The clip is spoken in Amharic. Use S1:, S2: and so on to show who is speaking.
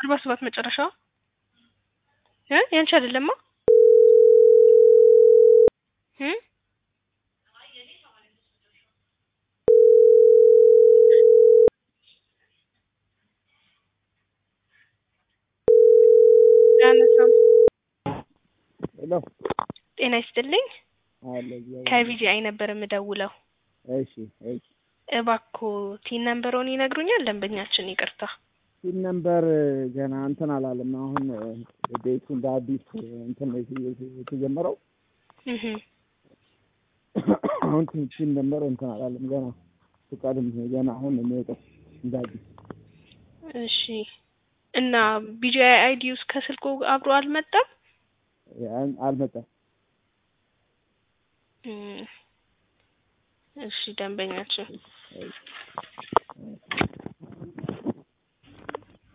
S1: አርባ ሰባት መጨረሻው እ ያንቺ አይደለማ እ አያነሳም።
S2: ሄሎ
S1: ጤና ይስጥልኝ።
S2: አለ እግዚአብሔር
S1: ከቪጂአይ ነበር የምደውለው።
S2: እሺ እሺ
S1: እባክዎ ቲን ነምበሮን ይነግሩኛል? ደንበኛችን ይቅርታ።
S2: ሲል ነምበር ገና እንትን አላለም። አሁን ቤቱ እንደ አዲስ እንትን ነው የተ- የተጀመረው
S1: እህ
S2: አሁን ሲል ነምበር እንትን አላለም ገና ፍቃድም ገና አሁን ነው የሚወጣው እንደ አዲስ
S1: እሺ። እና ቢጂአይ አይዲ ውስጥ ከስልኩ አብሮ አልመጣም?
S2: ያን አልመጣም።
S1: እም፣ እሺ ደንበኛችን